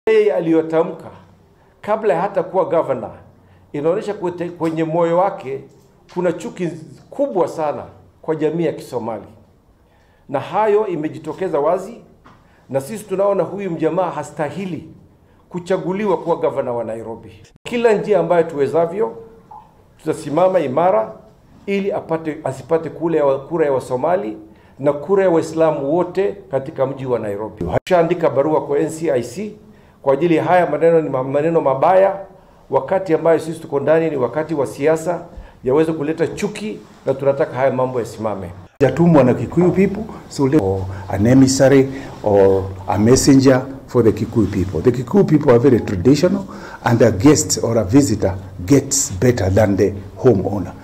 yeye aliyotamka kabla ya hata kuwa gavana inaonyesha kute- kwenye moyo wake kuna chuki kubwa sana kwa jamii ya Kisomali, na hayo imejitokeza wazi, na sisi tunaona huyu mjamaa hastahili kuchaguliwa kuwa gavana wa Nairobi. Kila njia ambayo tuwezavyo tutasimama imara ili apate asipate kule ya kura ya Wasomali na kura ya Waislamu wote katika mji wa Nairobi. Tushaandika barua kwa NCIC kwa ajili ya haya maneno, ni ma- maneno mabaya, wakati ambayo sisi tuko ndani ni wakati wa siasa, yaweze kuleta chuki, na tunataka haya mambo yasimame. hajatumwa na Kikuyu people so let, or an emissary or a messenger for the Kikuyu people. The Kikuyu people are very traditional and a guest or a visitor gets better than the homeowner.